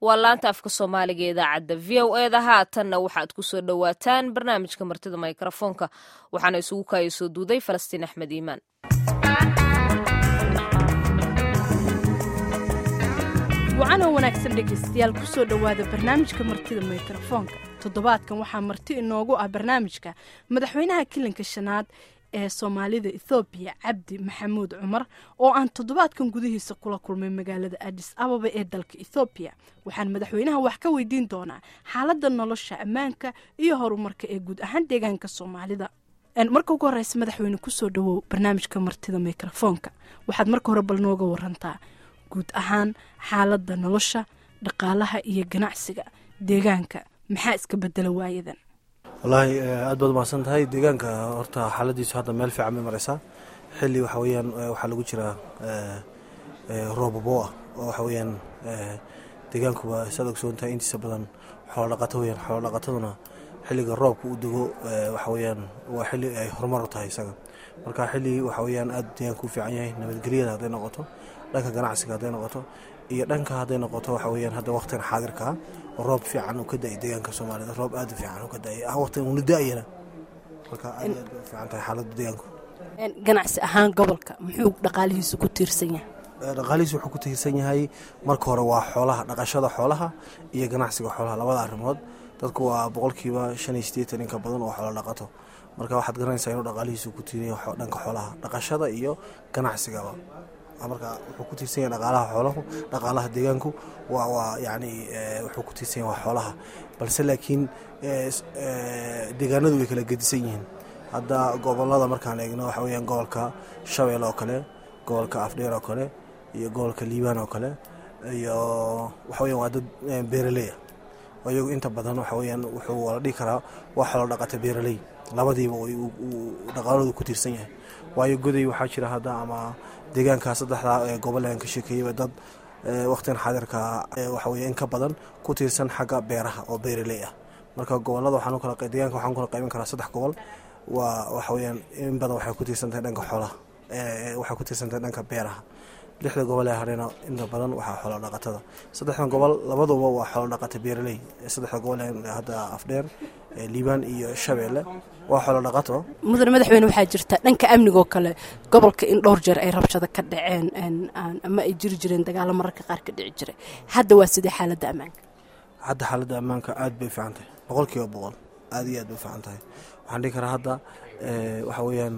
waa laanta afka soomaaliga idaacadda v o eda haatanna waxaad ku soo dhowaataan barnaamijka martida mikrofoonka waxaana isugu kaaya soo duuday falastiin axmed iimaan wacanoo wanaagsan dhegaystayaal ku soo dhowaada barnaamijka martida mikrofoonka toddobaadkan waxaa marti inoogu ah barnaamijka madaxweynaha kilanka shanaad ee soomaalida ethoobiya cabdi maxamuud cumar oo aan toddobaadkan gudihiisa kula kulmay magaalada adis ababa ee dalka ethoobiya waxaan madaxweynaha wax ka weydiin doonaa xaaladda nolosha ammaanka iyo horumarka ee guud ahaan deegaanka soomaalida marka ugu horeysa madaxweyne kusoo dhawow barnaamijka martida mikrofoonka waxaad marka hore bal nooga warantaa guud ahaan xaaladda nolosha dhaqaalaha iyo ganacsiga deegaanka maxaa iska bedela waayadan wallaahi aad baad umahadsan tahay deegaanka horta xaaladiisu hadda meel fiican bay mareysaa xili waxa weyaan waxaa lagu jiraa roobabo ah oo waxa weyaan deegaankuba saad ogsoon tahay intiisa badan xoolodhaqato weyaan xoolodhaqataduna xiliga roobka u dego waxa weyaan waa xili ay horumar u tahay isaga marka xili waxa weyaan aad deegaanka u fiican yahay nabadgelyada hadday noqoto dhanka ganacsiga hadday noqoto iyo dhanka hadday noqoto waxa weyaan hadda waqtigan xaadirkaa oo roob fiican uu ka da-ay deegaanka soomaalida roob aad u fiican uu ka da-ay ah waqtigan uuna da-ayana marka aad aad bay u fiican tahay xaaladda deegaanku ganacsi ahaan gobolka muxuu dhaqaalihiisu ku tiirsan yahay dhaqaalihiis wuxuu ku tiirsan yahay marka hore waa xoolaha dhaqashada xoolaha iyo ganacsiga xoolaha labada arrimood dadku waa boqolkiiba shan iyo sideetan inka badan oo xoolo dhaqato marka waxaad garanaysaa inuu dhaqaalihiisu ku tiiriya dhanka xoolaha dhaqashada iyo ganacsigaba marka wuxuu ku tiirsan yahay dhaqaalaha xoolahu dhaqaalaha deegaanku waa waa yacni wuxuu ku tiirsan yahay waa xoolaha balse laakiin deegaanadu way kala gedisan yihiin hadda gobolada markaan eegno waxa weyaan gobolka shabeelle oo kale gobolka afdheer oo kale iyo gobolka liibaan oo kale iyo waxa weyan waa dad beeraleya iyagu inta badan waxa weyaan wuxuu wala dhihi karaa waa xoolo dhaqata beeraley labadiiba dhaqaaloodu ku tiirsan yahay waayo goday waxaa jira hadda ama deegaanka saddexdaa gobol aan ka sheekeeyaba dad waqtigan xaadirka waxa weye in ka badan ku tiirsan xagga beeraha oo beeraley ah marka gobolada waxaan kala deegaanka waxaan kala qaybin karaa saddex gobol waa waxa weyaan in badan waxay ku tiirsan tahay dhanka xoolaha waxay ku tiirsan tahay dhanka beeraha lixda gobol ee hareena inta badan waxaa xoolo dhaqatada saddexdan gobol labaduba waa xoolo dhaqata beeraley saddexda gobol hadda afdheer liibaan iyo shabeelle waa xoolo dhaqato mudane madaxweyne waxaa jirta dhanka amnigoo kale gobolka in dhowr jeer ay rabshado ka dhaceen ama ay jiri jireen dagaalo mararka qaar ka dhici jiray hadda waa sidee xaaladda ammaanka hadda xaaladda ammaanka aad bay fiican tahay boqol kiiba boqol aad iyo aad bay fiican tahay waxaan dhihi karaa hadda waxa weeyaan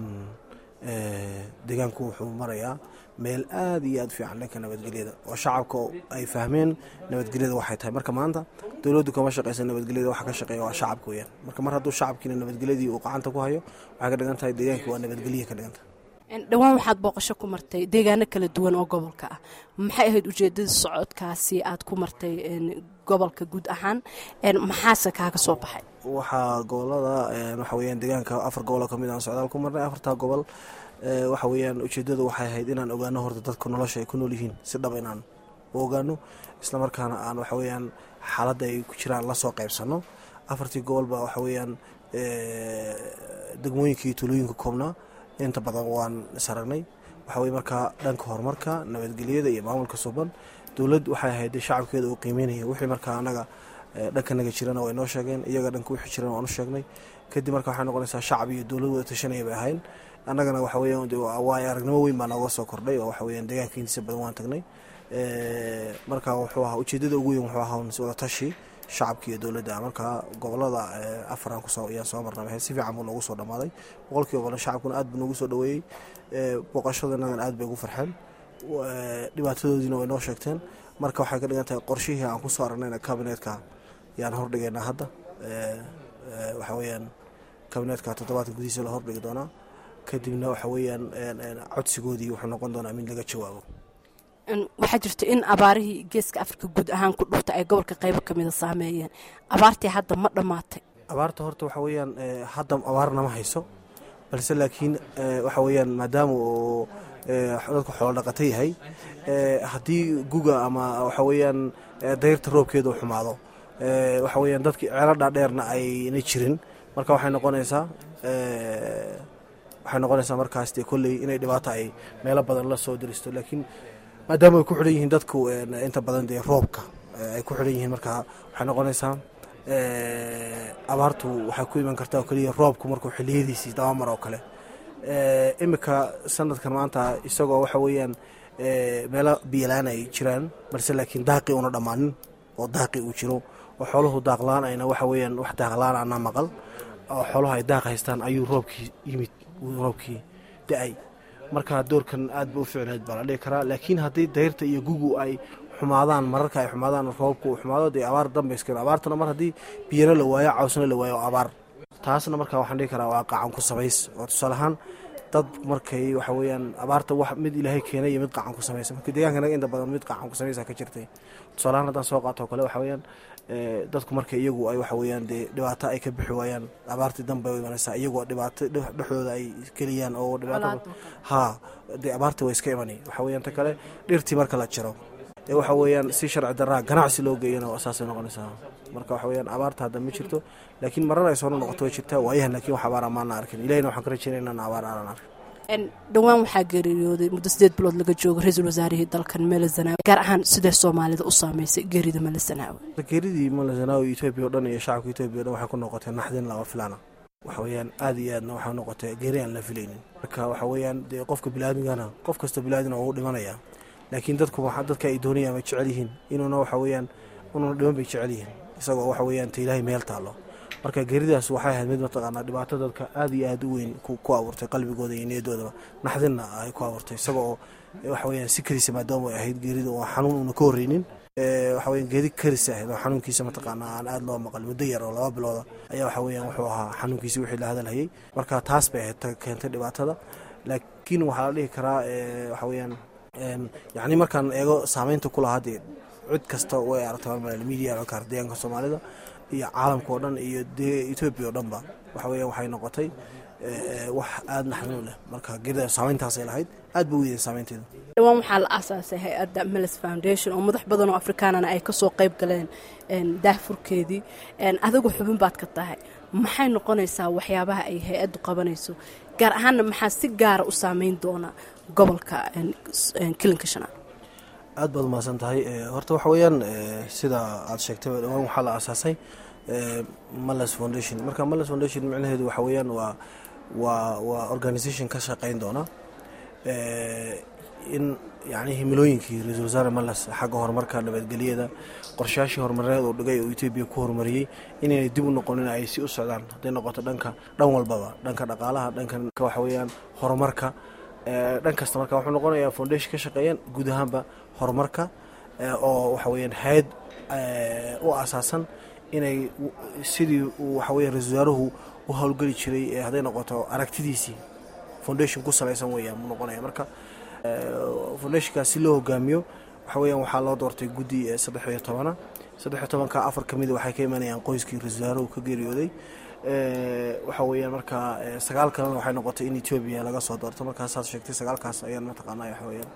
deegaanku wuxuu marayaa meel aad iyo aad fiican dhanka nabadgelyada oo shacabka ay fahmeen nabadgelyada waxay tahay marka maanta dowladdu kama shaqeysa nabadgelyada waxa ka shaqeeya waa shacabka weyaan marka mar hadduu shacabkiina nabadgelyadii uu gacanta ku hayo waxay ka dhigan tahay deegaankii waa nabadgelya ka dhigan tahay dhowaan waxaad booqasho ku martay deegaano kala duwan oo gobolka ah maxay ahayd ujeedada socodkaasi aad ku martay gobolka guud ahaan maxaase kaaga soo baxay waxaa gobolada waxa weyaan deegaanka afar goboloo kamid aan socdaal ku marnay afartaa gobol waxa weyaan ujeedadu waxay ahayd inaan ogaano horta dadka nolosha ay ku nool yihiin si dhab inaan u ogaano islamarkaana aan waxa weyaan xaaladda ay ku jiraan lasoo qaybsano afartii gobolba waxa weyaan degmooyinka iyo tulooyinka koobnaa inta badan waan isaragnay waxa weye markaa dhanka horumarka nabadgelyada iyo maamulka suban dowlad waxay ahayd shacabkeeda uu qiimeynaya wixii markaa anaga dhankanaga jirana way noo sheegeen iyaga dhanka wixii jirana waan u sheegnay kadib marka waxay noqonaysaa shacab iyo dowlad wada tashanaya bay ahayn annagana waxa weeyaan waay aragnimo weyn baa nooga soo kordhay oo waxa weyaan deegaanka intiisa badan waan tagnay marka wuxuu ahaa ujeedada ugu weyn wuxuu ahaa wada tashi shacabka iyo dowladda marka gobolada afaran kusoo ayaan soo marnay si fiican buu noogu soo dhammaaday boqolkiiba badan shacabkuna aad buu noogu soo dhaweeyey booqashadanadan aad bay ugu farxeen dhibaatadoodiina way noo sheegteen marka waxay ka dhigan tahay qorshihii aan kusoo aragnayna kabinetka yaan hordhigaynaa hadda waxa weyaan kabinetka toddobaadka gudihiisa la hordhigi doonaa kadibna waxa weyaan codsigoodii wuxuu noqon doonaa mid laga jawaabo waxaa jirta in abaarihii geeska afrika guud ahaan ku dhufta ay gobolka qaybo kamida saameeyeen abaartii hadda ma dhammaatay abaarta horta waxa weyaan hadda abaarna ma hayso balse laakiin waxa weyaan maadaama uu dadku xoolo dhaqato yahay haddii guga ama waxa weyaan dayrta roobkeeda u xumaado waxa weyaan dadki ceelo dhaadheerna ayna jirin marka waxay noqonaysaa waxay noqonaysaa markaas dee kolley inay dhibaato ay meelo badan la soo diristo laakiin maadaama ay ku xidhan yihiin dadku inta badan dee roobka ay ku xidhan yihiin marka waxay noqonaysaa abaartu waxay ku iman kartaa oo keliya roobku markuu xiliyadiisii dabamar oo kale iminka sanadkan maanta isagoo waxa weeyaan meelo biyalaan ay jiraan balse laakiin daaqi una dhammaanin oo daaqi uu jiro oo xooluhu daaqlaan ayna waxa weeyaan wax daaqlaan ana maqal oo xooluhu ay daaq haystaan ayuu roobkii yimid roobkii da-ay marka doorkan aad ba u ficneed baa la dhihi karaa laakiin haddii dayrta iyo gugu ay xumaadaan mararka ay xumaadaan roobka uu xumaado dee abaar dambayskeen abaartuna mar haddii biyana la waayo cawsna la waayo abaar taasna marka waxaan dhihi karaa waa qacan ku samays oo tusaale ahaan dad markay waxa weeyaan abaarta wax mid ilaahay keenay iyo mid qacan ku samaysa marka deegankanaga inta badan mid qacan ku samaysa ka jirtay tusaale ahaan haddaan soo qaato o kale waxa weeyaan dadku marka iyagu ay waxa weeyaan dee dhibaato ay ka bixi waayaan abaartii danbay u imanaysaa iyagoo dhibaato dhexdooda ay geliyaan oo dhibaato haa dee abaartii way iska imanay waxa weeyaan ta kale dhirtii marka la jiro ee waxa weeyaan si sharci daraa ganacsi loo geeyana saasay noqonaysaa marka waxa weeyaan abaarta hadda ma jirto laakiin marar ay soo noqoto way jirtaa waayahan laakiin wax abaara maana arkin ilahina waxaan ka rajeynaya inaan abaar aanan arkin dhowaan waxaa geeriyooday muddo sideed bilood laga joogo ra-iisul wasaarihii dalkan mele zanaawi gaar ahaan sidee soomaalida u saameysay geerida mele zanaawi geeridii mele zanaawi etoobiya o dhan iyo shacabka etoobiya o dhan waxay ku noqotay naxdin lama filaana waxa weeyaan aada iyo aadna waxaa noqotay geeri aan la filaynin marka waxa weeyaan dee qofka bilaadigana qof kasta bilaadina uu dhimanaya laakiin dadku dadka ay doonayaan way jecel yihiin inuuna waxa weeyaan inuuna dhiman bay jecel yihiin isagoo waxa weeyaan ta ilaahay meel taallo marka geeridaas waxay ahayd mid mataqaanaa dhibaato dadka aada iyo aada u weyn ku abuurtay qalbigooda iyo niyadoodaba naxdinna ay ku abuurtay isaga oo waxa weeyaan si karisa maadaama ay ahayd geerida oo xanuun una ka horreynin waxa weyan geedi karisa ahayd oo xanuunkiisa mataqaanaa aan aada loo maqal muddo yar oo laba bilooda ayaa waxa weeyaan wuxuu ahaa xanuunkiisi wixii la hadalhayay marka taas bay ahayd keentay dhibaatada laakiin waxaa la dhihi karaa waxa weeyaan yacni markaan eego saameynta ku lahaa dee cid kasta way aragtay media codka deegaanka soomaalida iyo caalamka oo dhan iyo dee etoobiya oo dhanba waxa weeyaan waxay noqotay wax aada naxdin u leh marka geerida saameyntaasay lahayd aad ba u weydeen saameynteeda dhowaan waxaa la aasaasay hay-adda meles foundation oo madax badan oo afrikaanana ay kasoo qayb galeen daahfurkeedii adigu xubin baad ka tahay maxay noqonaysaa waxyaabaha ay hay-addu qabanayso gaar ahaanna maxaa si gaara u saameyn doona gobolka kilinka shanaad aad baad umahadsan tahay horta waxa weeyaan sida aad sheegtay dhowaan waxaa la aasaasay malas foundation marka malas foundation micnaheedu waxa weeyaan waa waa waa organisation ka shaqeyn doona in yani himilooyinkii ra-iisul wasaare malas xagga horumarka nabadgelyada qorshayaashii horumareed oo dhigay oo etoobiya ku horumariyey inaynay dib u noqonin ay si u socdaan hadday noqoto dhanka dhan walbaba dhanka dhaqaalaha dhanka waxa weeyaan horumarka dhan kasta marka wuxuu noqonayaa foundation ka shaqeeyaan guud ahaanba horumarka oo waxa weeyaan hay-ad u asaasan inay sidii uu waxa weya ra-isul wasaaruhu u howlgeli jiray hadday noqoto aragtidiisii foundation ku salaysan weeyaan mu noqonaya marka foundationkaas si loo hogaamiyo waxa weeyaan waxaa loo doortay guddi saddex iyo tobana saddex iyo tobanka afar ka mida waxay ka imanayaan qoyskii ra-isul wasaaruhu ka geeriyooday waxa weeyaan marka sagaal kalena waxay noqotay in etoobiya laga soo doorto markaasaad sheegtay sagaalkaas ayaan mataqaanaa waxa weeyaan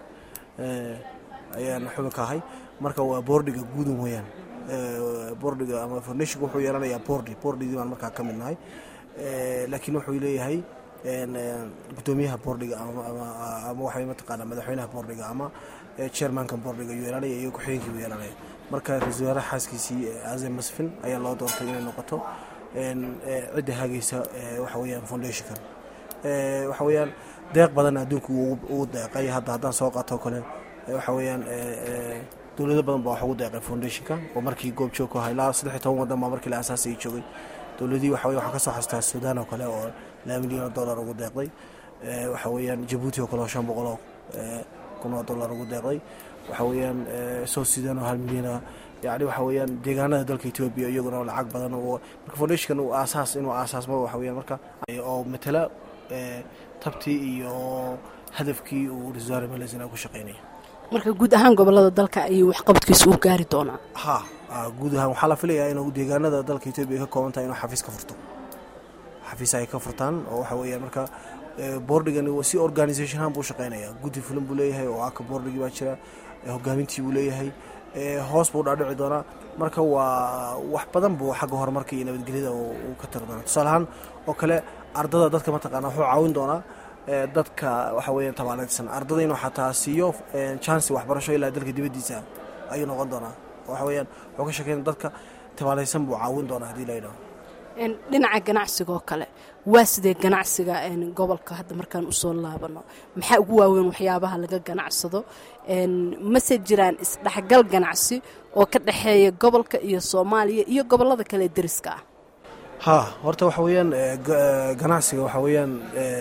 ayaan xubin ka ahay marka waa boordiga guudun weeyaan boordiga ama foundationka wuxuu yeelanayaa boordi boordigii baan markaa ka mid nahay laakiin wuxuu leeyahay gudoomiyaha boordiga ama waxay mataqaanaa madaxweynaha boordiga ama chairmanka boordiga ayuu yeelanaya iyo ku-xigeenkii buu yeelanaya marka ra-isul wasaaraha xaaskiisii azem masfin ayaa loo doortay inay noqoto cidda hagaysa waxa weeyaan foundationkan waxa weeyaan deeq badan adduunka ugu deeqay hadda haddaan soo qaato kale waxa weeyaan dowlado badan baa wax ugu deeqay foundationka oo markii goob joog ku ahaa ilaa saddex iyo toban wadan baa markii la asaasayay joogay dowladii waxa waxaan ka soo xastaa suudaan oo kale oo laba milyan oo dollar ugu deeqday waxa weeyaan jabuuti oo kale oo shan boqol oo kun oo dollar ugu deeqday waxa weeyaan south sudan oo hal milyana yani waxa weeyaan deegaanada dalka etoobiya iyaguna lacag badan marka foundationkan uu aasaas inuu aasaasmo waxa weeyaan marka oo matala tabtii iyo hadafkii uu ra-isul wasaare malesina ku shaqeynaya marka guud ahaan gobolada dalka ayuu waxqabadkiisa uu gaari doonaa ha guud ahaan waxaa la filayaa inuu deegaanada dalka etoobiya ka kooban tahay inuu xafiis ka furto xafiis ay ka furtaan oo waxa weeyaan marka boordigan si organisation ahaan buu shaqeynaya guddi fulan buu leeyahay oo aka boordigii baa jira hogaamintii buu leeyahay hoos buu dhaadhici doonaa marka waa wax badan buu xagga horumarka iyo nabadgelyada uu ka tiri doonaa tusaale ahaan oo kale ardada dadka mataqaana wuxuu caawin doonaa dadka waxa weeyaan tabaaladsan ardada inuu xataa siiyo chance waxbarasho ilaa dalka dibaddiisa ayuu noqon doonaa waxa weeyaan wuxuu ka sheekeyn dadka tabaalaysan buu caawin doonaa haddii la yidhaho dhinaca ganacsigoo kale waa sidee ganacsiga gobolka hadda markaan usoo laabano maxaa ugu waaweyn waxyaabaha laga ganacsado mase jiraan isdhexgal ganacsi oo ka dhexeeya gobolka iyo soomaaliya iyo gobolada kale ee deriska ah ha horta waxa weeyaan ganacsiga waxa weeyaan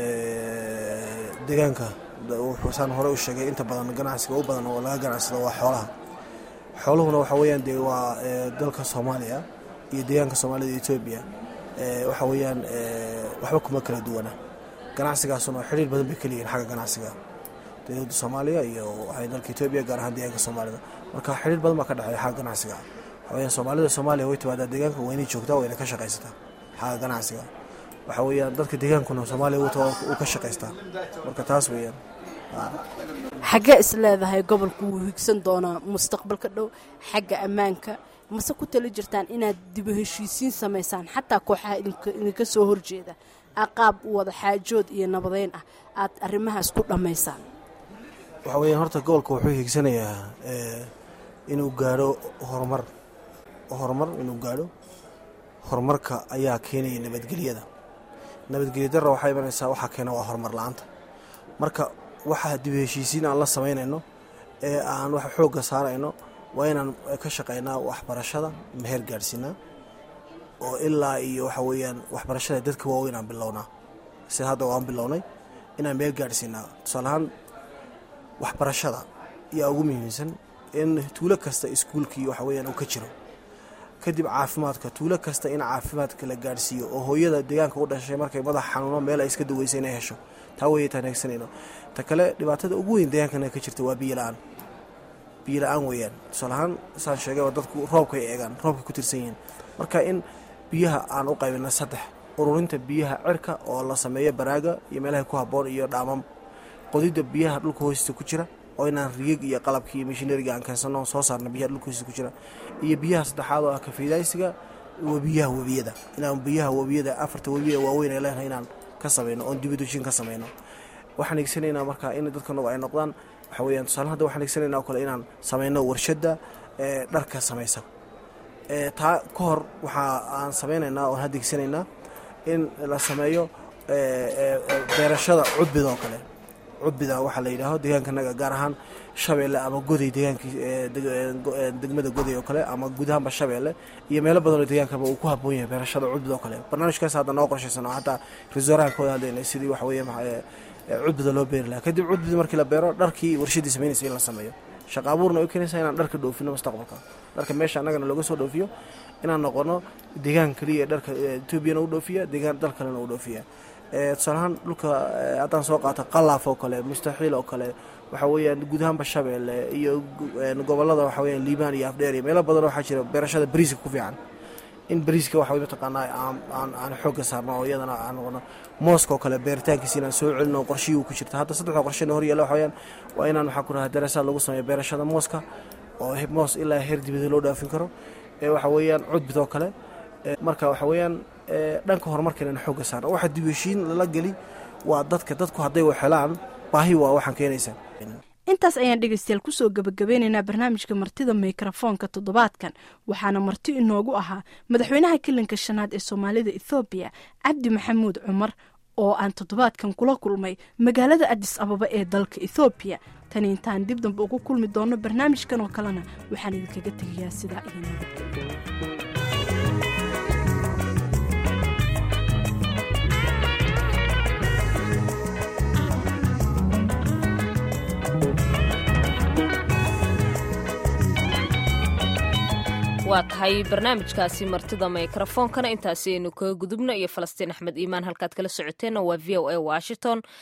deegaanka wuxuusaan hore u sheegay inta badan ganacsiga u badan oo laga ganacsado waa xoolaha xooluhuna waxa weeyaan dee waa dalka soomaaliya iyo deegaanka soomaalida etoobiya waxa weeyaan waxba kuma kala duwana ganacsigaasuna xiriir badan bay keliyihin xagga ganacsiga dowladda soomaaliya iyo waxay dalka etoobiya gaar ahaan deegaanka soomaalida marka xiriir badan baa ka dhexeeya xagga ganacsiga waxa weeyaan soomaalida soomaaliya way timaadaa deegaanka waynay joogtaa wayna ka shaqaysataa xagga ganacsiga waxa weeyaan dadka deegaankuna soomaaliya uu ka shaqaystaa marka taas weeyaan xaggee is leedahay gobolku wuu higsan doonaa mustaqbalka dhow xagga ammaanka mase ku tali jirtaan inaad dibu heshiisiin samaysaan xataa kooxaha idinka soo horjeeda qaab wada xaajood iyo nabadeyn ah aad arrimahaas ku dhammaysaan waxa weeyaan horta gobolka wuxuu hiigsanayaa inuu gaadho horumar horumar inuu gaadho horumarka ayaa keenaya nabadgelyada nabadgelya darra waxaa imanaysaa waxaa keena waa horumar la-aanta marka waxaa dib heshiisiin aan la samaynayno ee aan wax xoogga saarayno waa inaan ka shaqaynaa waxbarashada meher gaadhsiinaa oo ilaa iyo waxa weeyaan waxbarashada dadka waaweyn aan bilownaa sida hadda waan bilownay inaan meher gaadhsiinaa tusaalahaan waxbarashada ayaa ugu muhiimsan in tuulo kasta iskuulkii waxa weeyaan uu ka jiro kadib caafimaadka tuulo kasta in caafimaadka la gaadhsiiyo oo hooyada deegaanka u dhashay markay madax xanuuno meel ay iska daweysa inay hesho taa weeye taan heegsanayno ta kale dhibaatada ugu weyn deegaankana ka jirta waa biyo la-aan biyo la-aan weeyaan tusaalahaan saan sheegay oo dadku roobkay eegaan roobkay ku tirsan yihiin marka in biyaha aan u qaybina saddex ururinta biyaha cirka oo la sameeyo baraaga iyo meelaha ku habboon iyo dhaamam qodidda biyaha dhulka hoostiisa ku jira oo inaan rigig iyo qalabkii mishinariga aan keensano soo saarna biyaha dhulka hoostiisa ku jira iyo biyaha saddexaad oo ah kafiidaysiga webiyaha webiyada inaan biyaha webiyada afarta webiya waaweyn ee leenahay inaan ka samayno oon dibadushin ka samayno waxaan eegsanaynaa marka in dadkanagu ay noqdaan waxa weeyaan tusaale hadda waxaan eegsanaynaa oo kale inaan samayno warshadda ee dharka samaysa taa ka hor waxaa aan samaynaynaa oon hadda eegsanaynaa in la sameeyo beerashada cudbida oo kale cudbida waxaa la yidhaaho deegaankanaga gaar ahaan shabeelle ama goday deegaankii degmada goday oo kale ama guud ahaanba shabeelle iyo meelo badanoo deegaankaba uu ku haboon yahay beerashada cudbida oo kale barnaamijkaas hadda noo qorshaysan oo hataa resoraha ka wada hadlayna sidii waxa weeye cudbida loo beeri lahaa kadib cudbida markii la beero dharkii warshadii samaynaysa in la sameeyo shaqa abuurna way keenaysaa inaan dharka dhoofino mustaqbalka dharka meesha annagana looga soo dhoofiyo inaan noqono deegaan keliya ee dharka etoobiyana u dhoofiya deegaan dal kalena u dhoofiya tusaalahaan dhulka haddaan soo qaato qalaaf oo kale mustaxiil oo kale waxa weeyaan guud ahaanba shabeelle iyo gobolada waxa weeyaan liibaan iyo afdheer iyo meelo badan waxaa jira beerashada bariiska ku fiican in bariiska waxa mataqaanaa aan aan xoogga saarno oo iyadana aan noqono mooska oo kale beeritaankiisa inaan soo celino qorshihii uu ku jirta hadda saddexda qorshena hor yaalla waxa weeyaan waa inaan waxaa ku rahaa darasaad lagu sameeyo beerashada mooska oo moos ilaa heer dibada loo dhaafin karo ee waxa weeyaan cudbid oo kale marka waxa weeyaan dhanka horumarkeena in xoogga saarno waxa dib heshiin lala geli waa dadka dadku hadday wax helaan baahi waa waxaan keenaysaa intaas ayaan dhegeystayaal kusoo gabagabeynaynaa barnaamijka martida mikrofoonka toddobaadkan waxaana marti inoogu ahaa madaxweynaha kilinka shanaad ee soomaalida ethoobiya cabdi maxamuud cumar oo aan toddobaadkan kula kulmay magaalada adis ababa ee dalka ethoobiya tani intaan dib dambe ugu kulmi doono barnaamijkan oo kalena waxaan idinkaga tegayaa sidaa iyo nabadgelyo waa tahay barnaamijkaasi martida mikrofoonkana intaasi aynu kaga gudubno iyo falastiin axmed iimaan halkaad kala socoteenna waa v o a washington